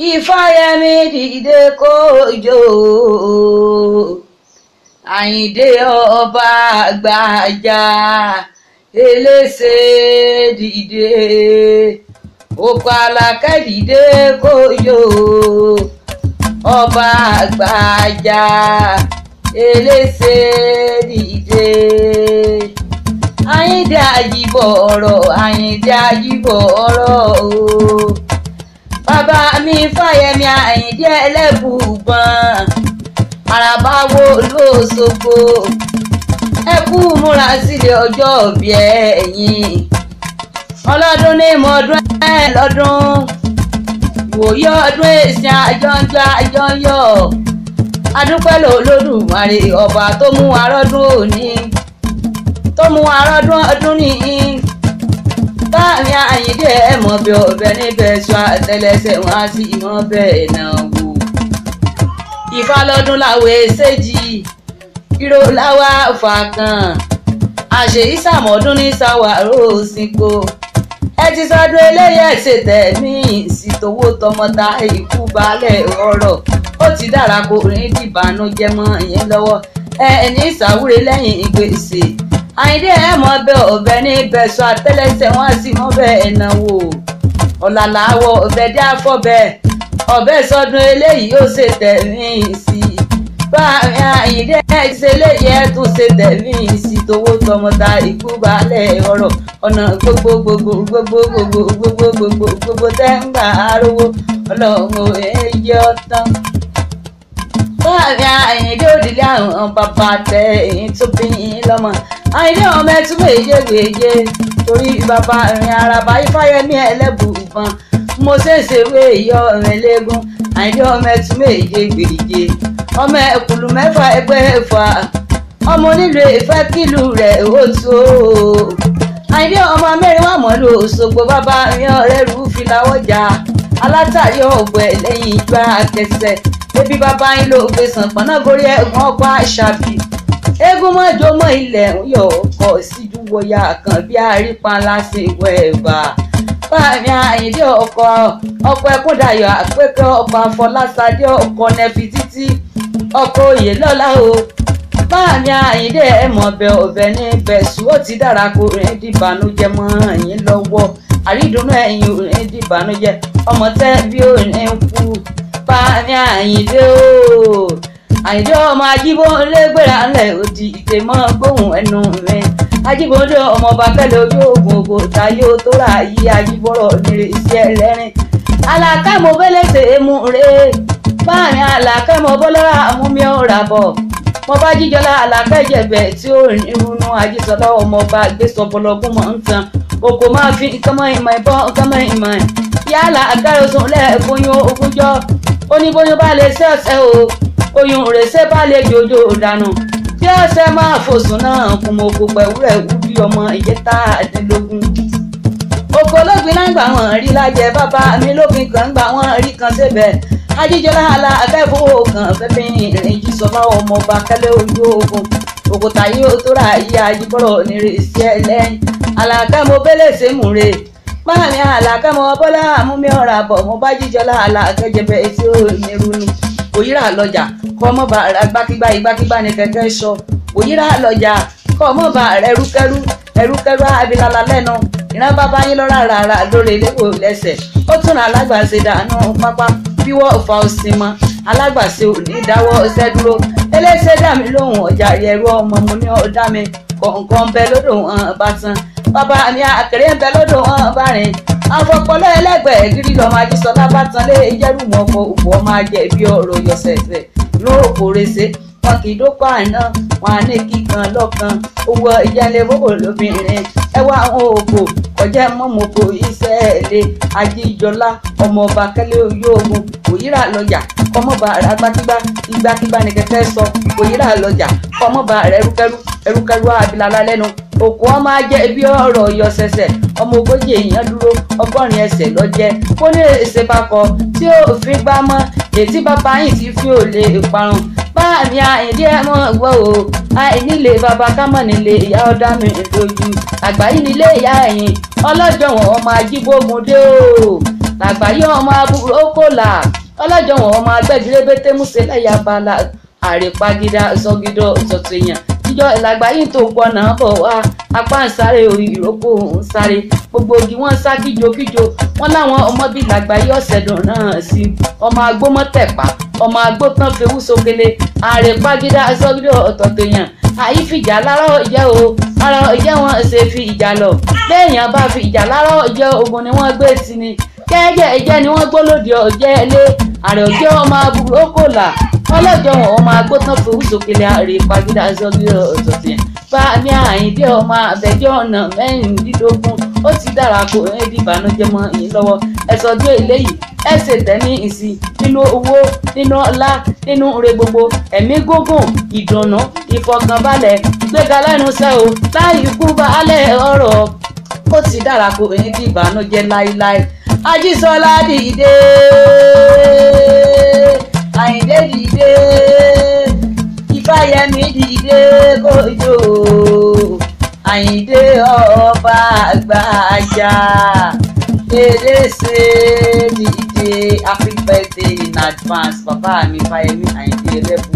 ìfáyẹmí dìde kójó àyìndé ọba àgbàjà elése dìde òkú alákẹ́ dìde kójó ọba àgbàjà elése dìde àyìndé àjìbọ̀ ọ̀rọ̀ àyìndé àjìbọ̀ ọ̀rọ̀ o bàbá mi fàyẹmí àyìndé ẹlẹ́bùbọ̀n àràbà wo lóṣogbo ẹ kú múra sílẹ̀ ọjọ́ òbí ẹ̀yìn ọlọ́dún ní mọ́ọdún ẹ̀ lọ́dún ìwòye ọdún èsì àjọǹjọ àjọyọ̀ adúpẹ́ lòlódùmarè ọba tó mú arọ́dún òní tó mú arọ́dún ọdún nìyí báàmì àyíndé ẹ mọ̀ bí ọbẹ̀ níbẹ̀ sọ àtẹlẹsẹ̀ wọn á sì mọ̀ bẹ́ẹ̀ náà wò. ìfà lọ́dún làwọn èsèjì ìró làwọn àfàkàn àṣeyí sàmọ́dún ní sàwárò òsìnkò ẹ ti sọdún eléyìí ẹ ṣe tẹ̀mí ìsìtòwò tọmọta ikú balẹ̀ ọ̀rọ̀ ó ti dára kó rìn dìbànújẹ́ mọ́ yẹn lọ́wọ́ ẹ ní ìsàwúre lẹ́yìn ìgbésẹ̀ àyíndé ẹ mọ bẹ ọbẹ ní bẹsọ àtẹlẹsẹ̀ wọn sì mọ bẹ ẹnáwó ọlàláwọ ọbẹ dé àfọbẹ ọbẹ sọdún eléyìí ó ṣe tẹmí sí i báàmì àyíndé ẹ ṣe eléyìí ẹ tún ṣe tẹmí sí i tówó tọmọta ikú balẹ̀ ọ̀rọ̀ ọ̀nà gbogbo gbogbo gbogbo gbogbo gbogbo gbogbo gbogbo tẹ́ ń gbà arówó ọlọ́run èyí ọ̀tán báàmì àyíndé òdìlé àwọn bàbá tẹ èyí tó bí yín lọ́mọ àyíndé ọmọ ẹtú méje gbèje torí bàbá ìrìn àràbà ifáyẹmí ẹlẹ́bùbọn mo ṣèṣe wé ìyọ ọ̀rìn lẹ́gùn àyíndé ọmọ ẹtú méje gbèje ọmọ ẹkùlù mẹ́fà ẹgbẹ́ ẹ̀fà ọmọ onílù ìfẹ́ kìlù rẹ̀ ó tó àyíndé ọmọ mẹ́rin wà mọ́ lò Òṣogbo bàbá ìrìn ọ̀rẹ́ rú filawọ́jà alátàrí ọ̀gbẹ́ lẹ́yìn ìgbà kẹsẹ̀ ebi bàbá yín ló gbé sàn pọ̀nà gorí ẹ̀gbọ́n ọkọ̀ àṣàbí eégún mọ́jọ mọ́ ilẹ̀ ń yọ ọkọ̀ síjú wọ̀yà kan bí àrípa lásìkò ẹ̀bà báàmì àyíndé ọkọ̀ ọkọ̀ ẹ̀kúndàyọ̀ àpékẹ́ ọkọ̀ àfọlásadé ọkọ̀ nẹ́fi títí ọkọ̀ òye lọ́la o báàmì àyíndé ẹ̀mọ̀bẹ ọ̀bẹ ní bẹ̀sù ó ti dára kó rìn dìbànújẹ́ mọ́ ẹ̀yìn lọ́wọ́ àrídùnú ẹ̀yìn rìn dìbànújẹ́ ọmọ tẹ́ bí ó ní kú báàmì àyíndé o àyíndé ọmọ ajíbọ́nlé gbéra ńlẹ̀ òdì ìtẹ̀mọ́ gbóhùn ẹnu mi ajíbọ́nlé ọmọ ọba kẹlẹ̀ ojú oògùn ògbò táyé ó tó rà yí ajíbọ́rọ̀ nírè iṣẹ́ ẹlẹ́rìn alákàmọ́ bẹ́lẹ́sẹ̀ emu rè báàrin alákàmọ́ bọ́lọ́rà amúmi ọ̀rà bọ̀ mo bá jíjọlá alákẹ́jẹ̀bẹ̀ tí ó rìn irunú ajísọlá ọmọ ọba gbèsòbọlọgún mọ̀ ń tan oko máa fi nǹkan mọ́ ìmọ̀ ìbọn nǹkan mọ́ ìmọ̀ yálà àgárosùn lẹ́ẹ̀bóyún ogúnjọ́ oníbóyún bá lè ṣe ọ̀sẹ̀ o oyún rèsé bá lè jòjò dànù tí ọ̀sẹ̀ máa fòsùn náà kún mọ́ oko pẹ̀wúrẹ̀ wú bí ọmọ ìjẹta àdínlógún. oko lógbin náà gbà wọ́n rí lájẹ bàbá mi lógbin kan gbà wọ́n rí kan síbẹ̀ ajíjọlá àlà akẹ́kọ̀ọ́ kan fẹ́mi ìrìn jí sọlá ọmọ ọba kẹlẹ́ ojú ogun òkúta yóò tó ra yí ajíbọ̀rọ̀ nírèsí ẹlẹ́yìn àlàkẹ́ mo bẹ́lẹ̀ sẹ́mùrè báàmì àlàkẹ́ mo bọ́lá àmúmi ọ̀rà bọ̀ mo bá jíjọlá àlàkẹ́ jẹbẹ etí ó nírú ni òyìnbá lọ́jà kọ́ ọmọ bá rà gbákígbá igbákígbá ni kẹ̀kẹ́ sọ òyìnbá lọ́jà kọ́ ọmọ bá rẹ̀ ẹrúkẹ́rú ẹrúkẹ́rú abilala lẹ́nu ìran bàbá yín lọ́ra rárá lórí eléwò lẹ́sẹ̀ ó tún ra alágbàṣe dànù pápá bíwọ́ ọ̀fà òsì mọ́ alágbàṣe ò ní dáwọ́ ọṣẹ́ dúró eléṣẹ́ dà mí lóhùn ọjà ẹ̀rú ọmọ mo ní ọ̀dá mi kọ̀ọ̀kan bẹ lódò wọn bá tán bàbá mi àkèrè ń bẹ lódò wọn bá rìn àfọpọlọ ẹlẹgbẹẹ gírí lọmọ ajísọlá bá tán lé jẹrù mọ ọkọ òkú ọmọ ajẹ bí ọ̀rọ̀ yọsẹsẹ lóòkó rese wọn kì í dókọ àná wọn á ní kíkan lọkàn owó ìjẹlẹ bóbò lóbìnrin ẹwà àwọn òkò kọjá mọmọkò ìṣẹ̀lẹ̀ ajíjọlá ọmọọba kẹlẹ oyè ogun òyìnbá lọjà kọmọba rẹ agbákígbá igbákígbá ni kẹkẹ sọ òyìnbá lọjà kọmọba rẹ ẹrúkẹrú ẹrúkẹrú abilala lẹ́nu òkú ọmọ ajẹ bí ọ̀rọ̀ yọsẹsẹ ọmọ ogójì èèyàn dúró ọgọ́rin ẹsẹ̀ lọ́jẹ́ kó ní èsè bá kọ tí ó fi gbá mọ́ ètí bàbá yìí ti fi ò lè parun báàmì àyìndí ẹ mọ̀ gbọ́ o àìnílé bàbá kámọ̀ nílé ìyá ọ̀dà mi lójú àgbáyé nílé ìyá ẹ̀yìn ọlọ́jọ́ wọn ọmọ ajíbógun dé o làgbáyé ọmọ àbúrò kò là ọlọ́jọ́ wọn ọmọ agbẹ́gilébété múṣe lẹ́yà bala àrèpagídá sọgídọ́ sọ̀tún èèyàn ìjọ ìlàgbáyé tó gbọ́nà bọ̀ wá apá ń sáré orí ìrókò ń sáré gbogbo igi wọn sá kíjokíjo wọn láwọn ọmọ bíi làgbáyé ọ̀sẹ̀ dùn náà sí ọmọ agbómọ́tẹ̀pá ọmọ agbótán fewú sókèlè àrèpagídá sọgídọ́ ọ̀tọ̀tọ̀ èèyàn àyífìjà lárọ̀ ìjẹ́ o lárọ̀ ìjẹ́ wọn ṣe fi ìjà lọ béèyàn bá fi ìjà lárọ̀ ìjẹ́ ogun ni wọ́n gbé sí ni jẹ́jẹ́ ìjẹ́ ni wọ́n gbólódì ọ̀jẹ́ ilé àrẹ òjẹ́ ọmọ aburú kò là ọlọ́jọ́ wọn ọmọ agbótán fowó sókèlè àrè pàgídà sọ́bí ọ̀tọ̀tẹ̀ bá ní àyíndé ọmọ abẹ́jọ́ ọ̀nà mẹ́rìndínlógún ó ti dára kó ẹbí ìbànújẹ́ mọ́ yín lọ́wọ́ ẹ̀sọ́ dé eléyìí ẹ ṣe tẹ̀mí ìsìn nínú owó nínú ọlá nínú ire gbogbo ẹ̀mí gígùn ìdùnnú ìfọkànbalẹ̀ gbéga lẹ́nu iṣẹ́ o láì kú baálẹ̀ ọ̀rọ̀ ó ti dára kó ẹbí ìbànújẹ́ láíláí ajísọlá dìde àyìndé dìde ìfàyẹmí dìde kójó àyìndé ọba àgbàjà eléṣe dìde happy birthday in advance bàbá mi fàyẹmí àyìndé rẹ